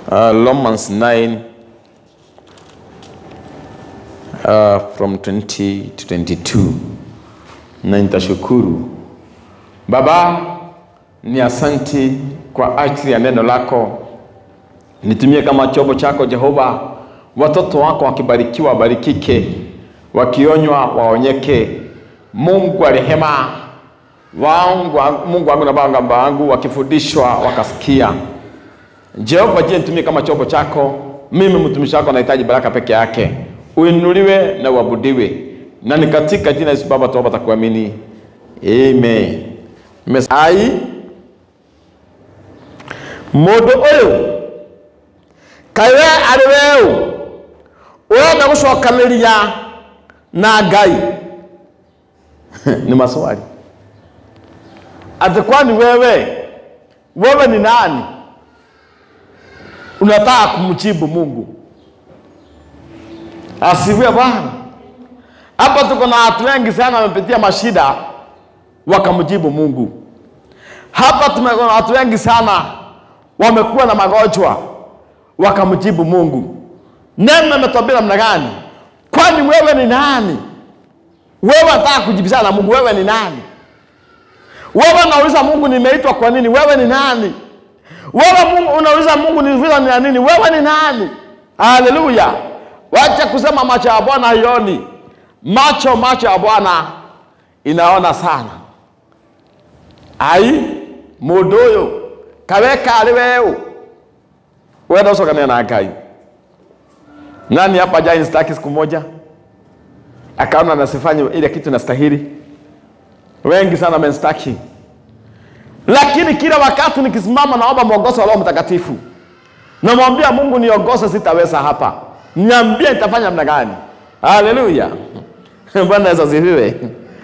uh, Romans 9 uh, from 20 to 22 na nitashukuru Baba, ni asanti kwa ajili ya neno lako, nitumie kama chombo chako Jehova. Watoto wako wakibarikiwa wabarikike, wakionywa waonyeke. Mungu wa rehema wangu, Mungu wangu na Baba wangu, wakifundishwa wakasikia. Jehova, je, nitumie kama chombo chako. Mimi mtumishi wako nahitaji baraka peke yake, uinuliwe na uabudiwe, na ni katika jina la Yesu Baba tuomba takuamini, amen. Mes- ai mundu uyu kaĩ we arĩ we ũ ũrenda gũcokanĩria na ngai ni maswali ati kwani wewe wewe ni nani unataka kumjibu mungu asifiwe bwana hapa tuko na watu wengi sana wamepitia mashida wakamjibu mungu hapa tume- kuna watu wengi sana wamekuwa na magonjwa wakamjibu mungu neno imetwambia namna gani kwani wewe ni nani wewe unataka kujibizana na mungu wewe ni nani wewe unauliza mungu nimeitwa kwa nini wewe ni nani wewe mungu unauliza mungu nilivizwa ni ya nini wewe ni nani haleluya wacha kusema macho ya bwana haioni macho macho ya bwana inaona sana ai mundu uyu kawe kari weu wenda ucokania na ngai nani hapa jai staki siku moja akaona nasifanye ile kitu nastahili wengi sana wamenstaki lakini kila wakati nikisimama naomba mwongozo wa roho mtakatifu namwambia mungu niongoze sitaweza hapa niambie nitafanya namna gani haleluya bwana yesu asifiwe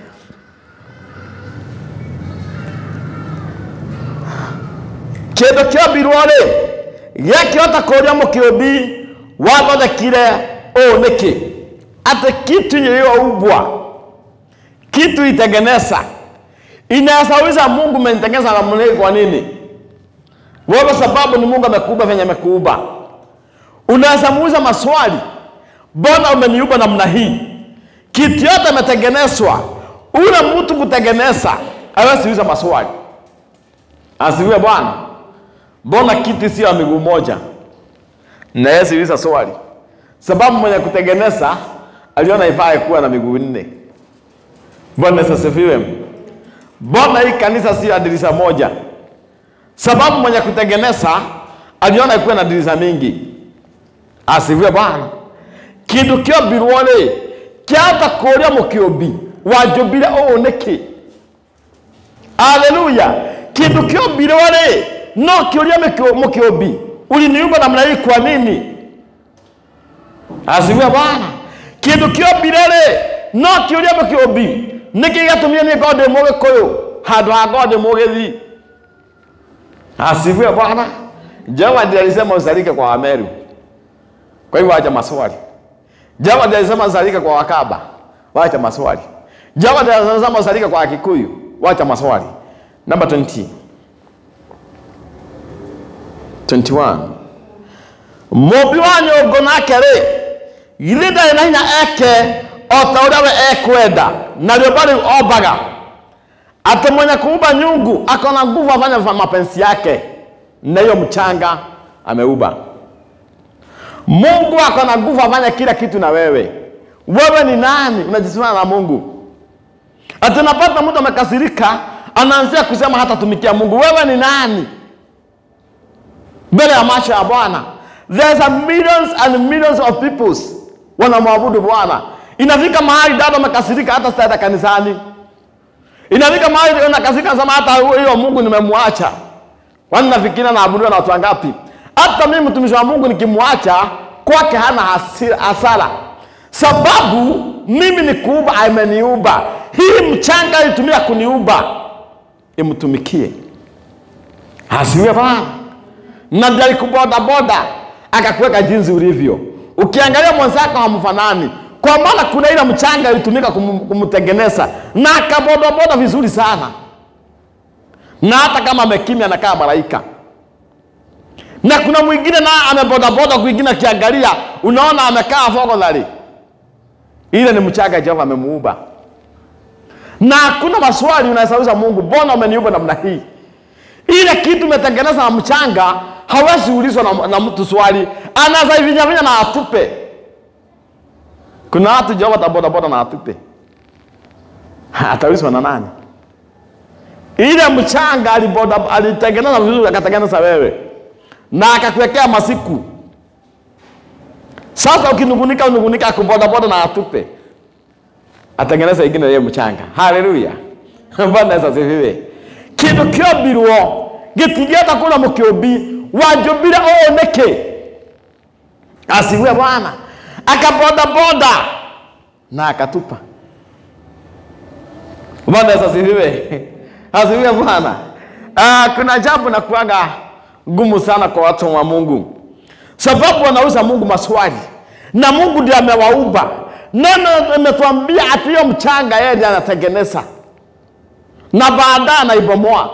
kindu kiombirwo rĩ gĩakĩhota kũũria mũkĩũmbi wathondekire ũũ nĩkĩ atĩ kitu iliyoumbwa kitu itengeneza inaweza uliza mungu umenitengeneza namna hii kwa nini wewe sababu ni mungu amekuumba venye amekuumba unaweza muuliza maswali mbona umeniumba namna hii kitu yote imetengenezwa ule mtu kutengeneza awezi uliza maswali asifiwe bwana mbona kiti sio ya miguu moja nawezi uliza swali sababu mwenye kutengeneza aliona ifaa kuwa na miguu nne bwana Yesu asifiwe mbona hii kanisa sio ya dirisha moja sababu mwenye kutengeneza aliona ikuwe na dirisha mingi asifiwe bwana kindu kiombirwo rĩ kĩahota kũũria mũkĩũmbi wanjũmbire ũũ nĩkĩ aleluya kindu kiombirwo rĩ no kĩũria mĩkĩ- mũkĩũmbi uliniumba namna hii kwa nini asifiwe bwana kindu kiombire rĩ no kĩũria mũkĩũmbi nĩkĩ gĩatũmire niĩ ngorwo ndĩ mũgĩkũyũ handũ ha ngorwo ndĩ mũgĩthi asifiwe bwana jehova ndiye alisema usalike kwa wameru kwa hivyo wacha maswali jehova ndiye alisema usalike kwa wakaba wacha maswali jehova ndiye alisema usalike kwa wakikuyu wacha maswali namba 20 21 mũmbi wa nyũngũ nake rĩ githĩ ndarĩ na hinya eke o ta ũrĩa we ekwenda na rĩũmba rĩu ombaga atĩ mwenye kuumba nyungu akona nguvu afanye fa- mapenzi yake na hiyo mchanga ameuba mungu akona nguvu afanye kila kitu na wewe wewe ni nani unajisimama na mungu ati napata mtu amekasirika anaanzia kusema hatatumikia mungu wewe ni nani mbele ya macho ya bwana there's a millions and millions of peoples wanamwabudu bwana inafika mahali dada amekasirika hata sitaenda kanisani inafika mahali unakasirika nasema hata hiyo mungu nimemwacha kwani nafikiria naabudiwa na watu wangapi hata mimi mtumishi wa mungu nikimwacha kwake hana hasira- hasara sababu mimi ni kuumba ameniumba hii mchanga ilitumia kuniumba imtumikie asiwe bwana na ndiye alikubodaboda akakuweka jinsi ulivyo ukiangalia mwenzako hamfanani kwa maana kuna ile mchanga ilitumika kum, kumtengeneza na akabodaboda vizuri sana na hata kama amekimya anakaa malaika na kuna mwingine naye amebodaboda kwingine, akiangalia unaona amekaa fogodhari. Ile ni mchanga Jehova amemuumba, na hakuna maswali unasauliza Mungu, mbona umeniumba namna hii? Ile kitu umetengeneza na mchanga, hawezi ulizwa na, na mtu swali, anaweza ivinyavinya na atupe. Kuna watu Jehova atabodaboda na atupe, ataulizwa na nani? Ile mchanga aliboda alitengeneza vizuri, akatengeneza wewe na akakuwekea masiku. Sasa ukinungunika unungunika, akubodaboda na atupe, atengeneza ingine yeye mchanga. Haleluya, Bwana Yesu asifiwe. kindu kiombirwo gitingĩhota kũra mũkĩũmbi wanjũmbire ũũ nĩkĩ asiwe Bwana akabodaboda na akatupa. Bwana Yesu asifiwe. Asifiwe Bwana. Ah, kuna jambo na kuaga ngumu sana kwa watu wa Mungu, sababu wanauza Mungu maswali na Mungu ndiye amewaumba. Neno imetuambia ati hiyo mchanga yeye ndiye anatengeneza na baadaye anaibomoa.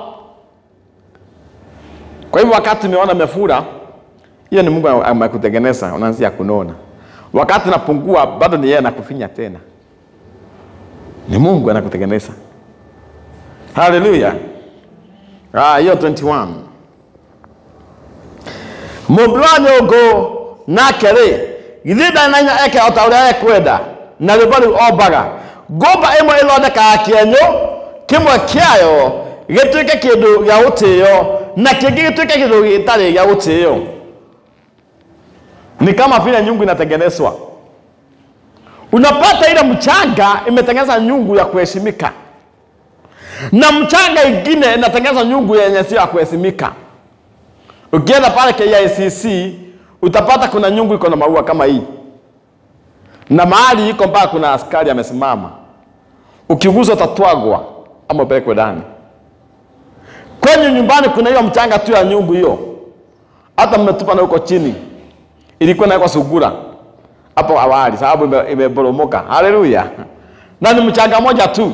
Kwa hivyo wakati umeona imefura, hiyo ni Mungu amekutengeneza, unaanzia kunona. Wakati napungua, bado ni yeye anakufinya tena, ni Mungu anakutengeneza. Haleluya! Ah, hiyo 21 mũmbi wa nyũngũ nake rĩ githĩ ndananya eke o ta ũrĩa ekwenda na rĩmbo rĩu ombaga ngũmba ĩmwe ĩthondekaga kĩenyũ kĩmwe kĩayo gĩtuĩke kĩndũ gĩa gũtĩĩo na kĩngĩ gĩtuĩke kĩndũ gĩtarĩ gĩa gũtĩĩo ni kama vile nyungu inatengenezwa unapata ile mchanga imetengeneza nyungu ya kuheshimika na mchanga ingine inatengeneza nyungu yenye sio ya kuheshimika ukienda pale KICC utapata kuna nyungu iko na maua kama hii na mahali iko mpaka kuna askari amesimama ukigusa utatwagwa ama upelekwe ndani kwenye nyumbani kuna hiyo mchanga tu ya nyungu hiyo hata mmetupa na huko chini ilikuwa nawekwa sugura hapo awali sababu ime- imeboromoka haleluya na ni mchanga moja tu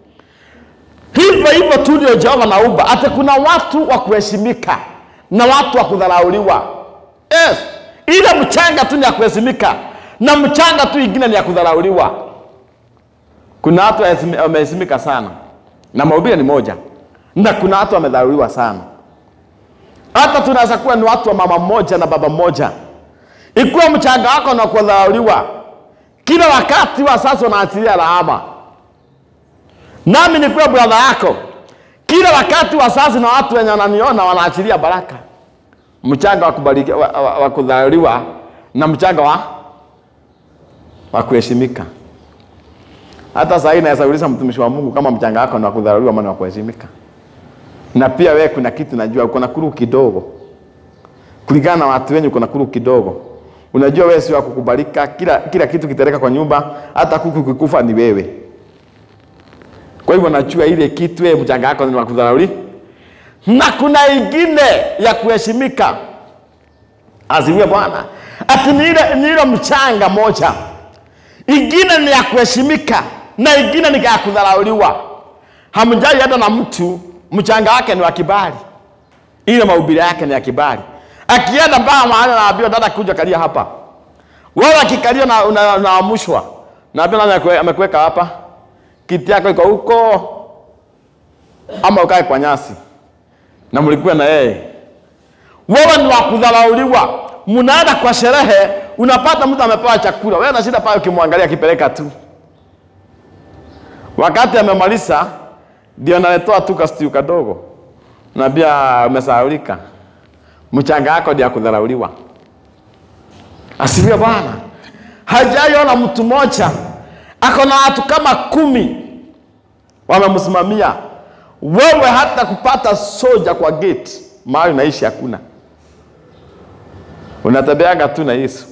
hivyo hivyo tu ndio jehova naumba ati kuna watu wa kuheshimika na watu wa kudharauliwa yes ile mchanga tu ni ya kuheshimika na mchanga tu ingine ni ya kudharauliwa kuna watu waheshimi- wameheshimika sana na mahubiri ni moja na kuna watu wamedharauliwa sana hata tunaweza kuwa ni watu wa mama mmoja na baba mmoja ikiwa mchanga wako na kudharauliwa kila wakati wa sasa unaachilia lawama nami nikuwa bradha yako kila wakati wa sasa na watu wenye wananiona wanaachilia baraka mchanga wa kubariki- wa, wa, wa kudharauliwa na mchanga wa wa kuheshimika hata sahii naweza uliza mtumishi wa mungu kama mchanga wako ni wa kudharauliwa ama ni wa kuheshimika na pia wewe kuna kitu najua uko na kuru kidogo kulingana na watu wenye uko na kuru kidogo unajua wewe sio wa kukubalika kila, kila kitu kitereka kwa nyumba hata kuku kikufa ni wewe kwa hivyo najua ile kitu wewe mchanga wako ni wa kudharauli na kuna ingine ya kuheshimika azimia bwana ati ni ile ni ile mchanga moja ingine ni ya kuheshimika na ingine ni ya kudharauliwa hamjai hata na mtu mchanga wake ni wa kibali ile mahubiri yake ni ya kibali akienda mpaka mahali anaambiwa dada kuja kalia hapa wewe akikalia na una- unaamushwa naambia nani amekue- amekuweka hapa kiti yako iko huko ama ukae kwa nyasi na mlikuwa na yeye wewe ni wa kudharauliwa mnaenda kwa sherehe unapata mtu amepewa chakula wewe na shida pale ukimwangalia akipeleka tu wakati amemaliza ndio naletoa tu kastiu kadogo naambia umesahaulika mchanga wako ndio ya kudharauliwa asifiwe bwana hajaiona mtu mmoja ako na watu kama kumi wamemsimamia wewe hata kupata soja kwa gate mahali unaishi hakuna unatembeaga tu na yesu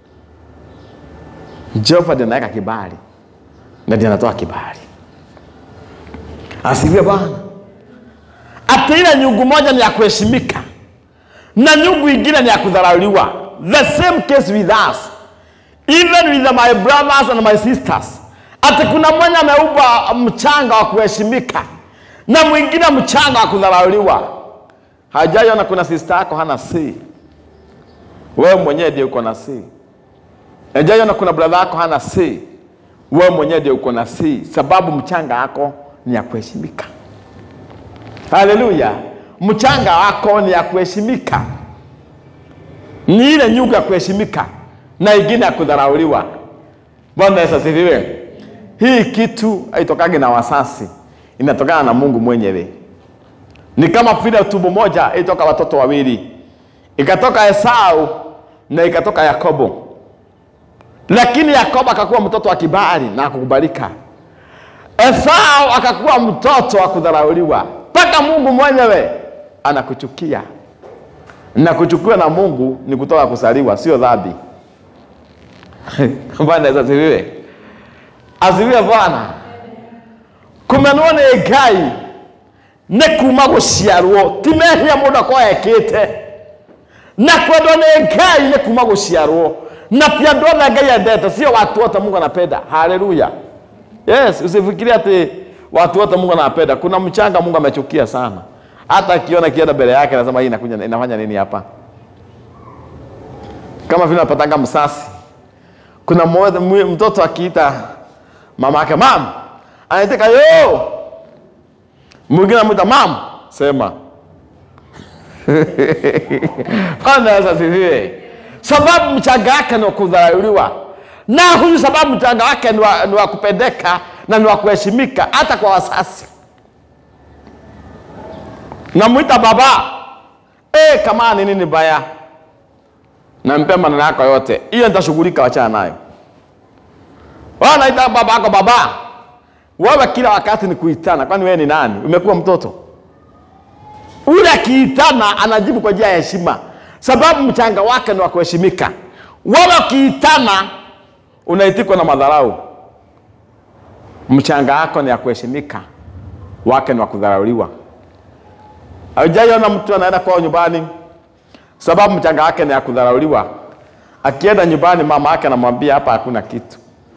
jehova ndiye anaweka kibali na ndiye anatoa kibali asifiwe bwana ati ile nyungu moja ni ya kuheshimika na nyungu ingine ni ya kudharauliwa the same case with us even with my brothers and my sisters ati kuna mmoja ameupa mchanga wa kuheshimika na mwingine mchanga wa kudharauliwa hajaiona kuna sista yako hana si wewe mwenyewe ndio uko na si. Ejaiona kuna brother yako hana si, wewe mwenyewe ndio uko na si, sababu mchanga wako ni ya kuheshimika. Haleluya! Mchanga wako ni ya kuheshimika, ni ile nyungu ya kuheshimika na ingine ya kudharauliwa. Bwana Yesu asifiwe. Hii kitu haitokagi na wasasi, inatokana na Mungu mwenyewe. Ni kama vile tumbo moja ilitoka watoto wawili, ikatoka Esau na ikatoka Yakobo, lakini Yakobo akakuwa mtoto wa kibali na akukubalika. Esau akakuwa mtoto wa kudharauliwa, mpaka Mungu mwenyewe anakuchukia. Na kuchukiwa na Mungu ni kutoka kusaliwa, sio dhambi. Bwana Yesu asifiwe. Asifiwe Bwana. Kumenwo nĩ Ngai nĩ kuma gũciarwo ti mehia mũndũ akorwo ekĩte na kwendwo nĩ Ngai nĩ kuma gũciarwo na ti andũ othe Ngai endete, sio watu wote Mungu anapenda. Haleluya. Yes, usifikirie ati watu wote Mungu anapenda. Kuna mchanga Mungu amechukia sana, hata akiona kienda mbele yake anasema hii inakuja inafanya nini hapa? Kama vile napatanga msasi, kuna mmoja mwe- mtoto akiita mama yake mam, anaitika yo, mwingine amwita mam, sema Bwana Yesu asifiwe. Sababu mchanga wake ni wa kudharauliwa, na huyu sababu mchanga wake ni wa, ni wa kupendeka na ni wa kuheshimika hata kwa wasasi. Namwita baba e, kama ni nini baya, nampea maneno yako yote, hiyo nitashughulika, wachana nayo. Wewe unaita baba yako baba, wewe kila wakati ni kuitana, kwani wewe ni nani? Umekuwa mtoto ule akiitana anajibu kwa njia ya heshima, sababu mchanga wake ni wa kuheshimika. Wewe ukiitana unaitikwa na madharau. Mchanga wako ni ya kuheshimika, wake ni wa kudharauliwa. Haujaiona mtu anaenda kwao nyumbani, sababu mchanga wake ni ya kudharauliwa. Akienda nyumbani, mama yake anamwambia hapa hakuna kitu,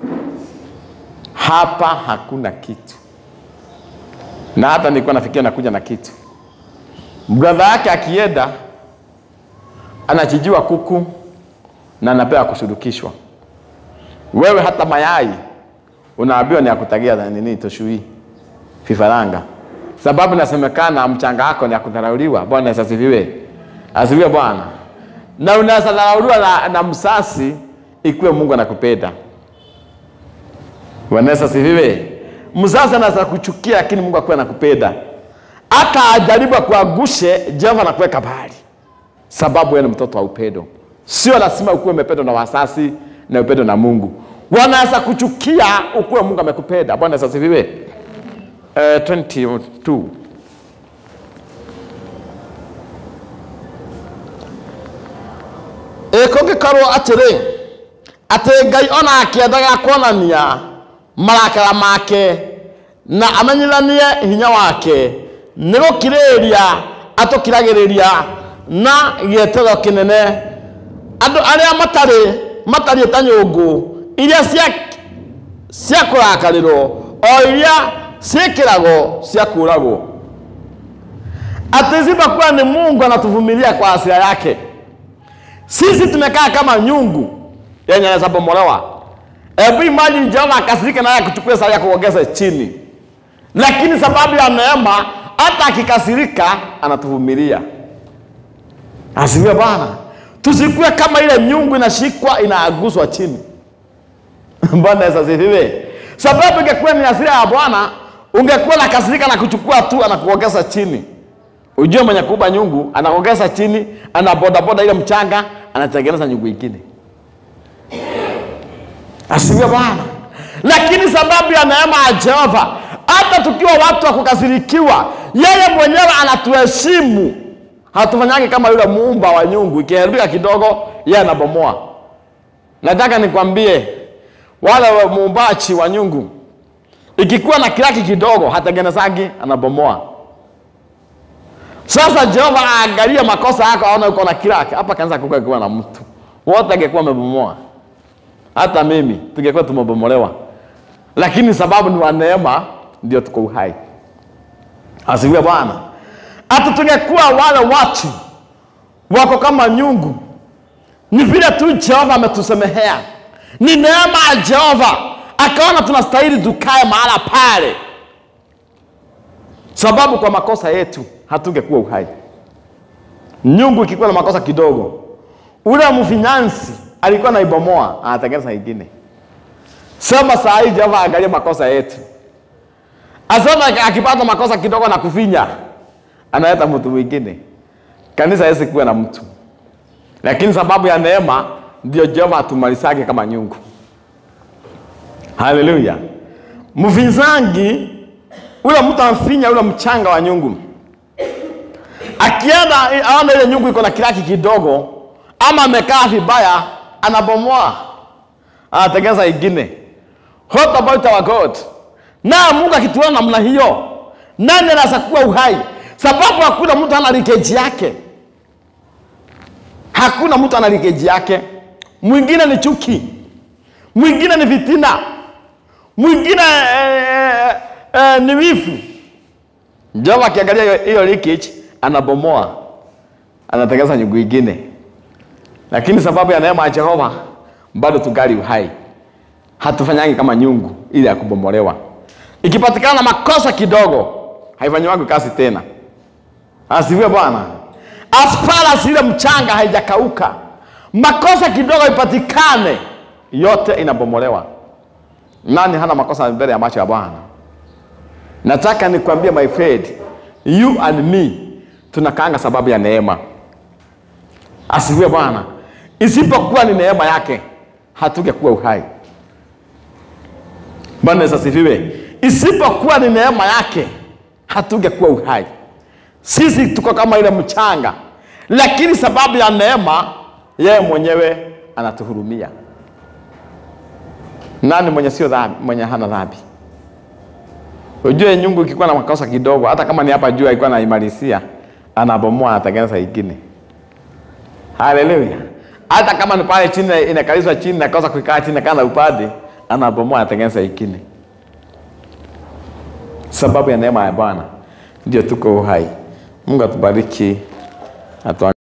hapa hakuna kitu, na hata nilikuwa nafikiria nakuja na kitu Bradha yake akienda anachijiwa kuku na anapewa kushurukishwa. Wewe hata mayai unaambiwa ni ya kutagia na nini toshui vifaranga, sababu nasemekana mchanga wako ni ya kudharauliwa. Bwana Yesu asifiwe, asifiwe Bwana. Na unaweza dharauliwa na, na msasi ikiwa Mungu anakupenda. Bwana Yesu asifiwe. Msasi anaweza kuchukia, lakini Mungu akuwa anakupenda hata ajaribu akuangushe, Jehova anakuweka mbali, sababu wewe ni mtoto wa upendo. Sio lazima ukuwe umependwa na wasasi na upendo na Mungu. Wanaweza kuchukia ukuwe Mungu amekupenda. Bwana Yesu asifiwe. Eh, 22 ĩkũngĩkorwo atĩrĩ atĩ ngai ona akĩendaga kuonania marakara make na amenyithanie hinya wake nĩ gũkirĩrĩria atũkiragĩrĩria na gĩetero kĩnene andũ arĩa matarĩ matariĩ ta nyũngũ iria cia cia kũrakarĩrwo o iria ciĩkĩragwo cia kũragwo ati isipokuwa ni Mungu anatuvumilia kwa hasira yake. Sisi tumekaa kama nyungu yenye inaweza bomolewa. Hebu imagine Jehova akasirika naye akuchukue saa ya kuongeza chini, lakini sababu ya neema, hata akikasirika anatuvumilia. Asifiwe Bwana. Tusikuwe kama ile nyungu inashikwa inaaguswa chini. Bwana Yesu asifiwe. Sababu ingekuwa ni hasira ya Bwana, ungekuwa na kasirika na kuchukua tu anakuongeza chini. Ujue mwenye kuba nyungu anaongeza chini, anabodaboda ile mchanga, anatengeneza nyungu ingine. Asifiwe Bwana. Lakini sababu ya neema ya Jehova, hata tukiwa watu wa kukasirikiwa, yeye mwenyewe anatuheshimu. Hatufanyagi kama yule muumba wa nyungu, ikiharibika kidogo, yeye anabomoa. Nataka nikwambie wale wa muumbaji wa nyungu, ikikuwa na kiraki kidogo, hatengenezagi, anabomoa. Sasa Jehova aangalie makosa yako, aone uko na kiraki hapa, kaanza kukiwa na mtu wote angekuwa amebomoa, hata mimi tungekuwa tumebomolewa, lakini sababu ni wa neema, ndio tuko uhai. Asifiwe Bwana. Hata tungekuwa wale watu wako kama nyungu Ni vile tu Jehova ametusemehea, ni neema ya Jehova, akaona tunastahili tukae mahala pale, sababu kwa makosa yetu hatungekuwa uhai. Nyungu ikikuwa na makosa kidogo, ule mfinyansi alikuwa naibomoa, anatengeneza ingine. Sema saa hii Jehova angalia makosa yetu, asema akipata makosa kidogo na kufinya, analeta mtu mwingine. Kanisa hawezi kuwa na mtu, lakini sababu ya neema ndio Jehova atumalisake kama nyungu. Haleluya! Mfinzangi ule mtu amfinya ule mchanga wa nyungu, akienda aona ile nyungu iko na kiraki kidogo, ama amekaa vibaya, anabomoa, anatengeneza ingine. What about our God? Na Mungu akituona namna hiyo, nani anaweza kuwa uhai? Sababu hakuna mtu ana likeji yake, hakuna mtu ana likeji yake. Mwingine ni chuki, mwingine ni fitina, mwingine eh, eh, ni wivu. Jehova akiangalia hiyo- hiyo leakage anabomoa, anatengeneza nyungu ingine, lakini sababu ya neema ya Jehova bado tungali uhai, hatufanyangi kama nyungu ile ya kubomolewa. Ikipatikana makosa kidogo, haifanyiwangi kazi tena. Asifiwe Bwana. As far as ile mchanga haijakauka, makosa kidogo ipatikane, yote inabomolewa. Nani hana makosa mbele ya macho ya Bwana? Nataka nikwambie my friend, you and me tunakaanga sababu ya neema. Asifiwe Bwana. Isipokuwa ni neema yake, hatungekuwa uhai. Bwana Yesu asifiwe. Isipokuwa ni neema yake, hatungekuwa uhai. Sisi tuko kama ile mchanga, lakini sababu ya neema, yeye mwenyewe anatuhurumia. Nani mwenye sio dhambi, mwenye hana dhambi? Ujue nyungu ikikuwa na makosa kidogo, hata kama ni hapa juu alikuwa anaimalisia, anabomoa, anatengeneza ingine. Haleluya! Hata kama ni pale chini inakalizwa chini na kosa kuikaa chini kana upande, anabomoa, anatengeneza ingine. Sababu ya neema ya Bwana ndio tuko uhai. Mungu atubariki atu